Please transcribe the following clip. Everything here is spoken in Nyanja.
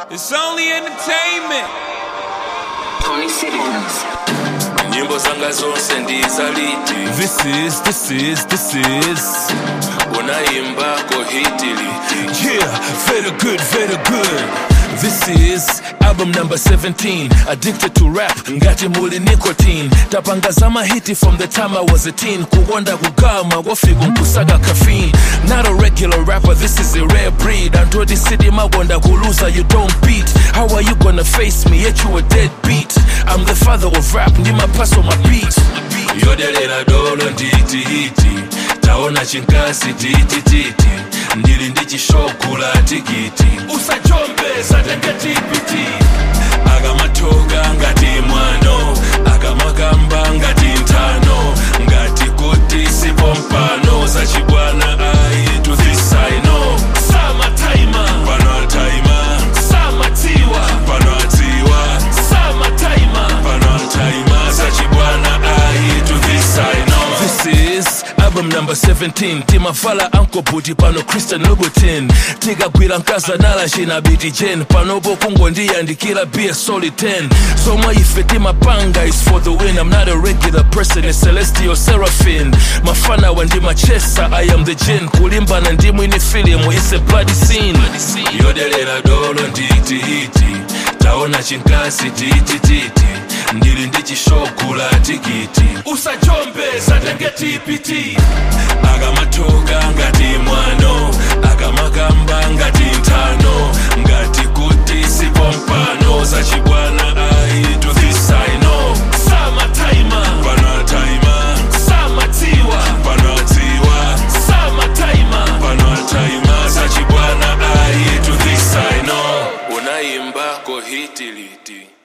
It's only entertainment. Tony Citizens. nyimbo zanga zonse ndizaliti This is, this is, this is. unayimbako hitiliti Yeah, very good, very good. This is album number 17. Addicted to rap, ngati muli nicotine. Tapanga zama hiti from the time I was a teen. Kuwonda kugama, wafiku nkusaga caffeine. Not a regular rapper, this is a rare breed. Until the city mawonda kuluza, you don't beat. How are you gonna face me? Yet you a deadbeat. I'm the father of rap, ndi pass on my beat. yodelera dolo nditihiti taona chinkasi titititi ndili ndi chishogula tikiti usachombeza tenge tipiti akamatoka ngati mwano akamakamba ngati nthano ngati kuti sipompano zachibwana ayi to this I know samataima pano ataima samatiwa pano atiwa samataima pano ataima zachibwana ayi to this I know This is album number 17 timavala ankobuti pano christian louboutin tikagwira nkazanala china biti jen panopo kungondiyandikira bia soli 10 somwe ife timapanga is for the win i'm not a regular person a celestial seraphim mafanawa ndimachesa i am the gen kulimbana ndimwini filimu is a bloody scene yodelera dolo nditihiti taona chinkasi titititi ndili ndi chishogula tikiti usachombeza tenge tipiti akamatoka ngati mwano akamakamba ngati nthano ngati kuti sipompano zachibwana ayi to this I know samataima pano ataima samatiwa pano atiwa samataima pano ataima zachibwana ayi to this I know unayimbako hitiliti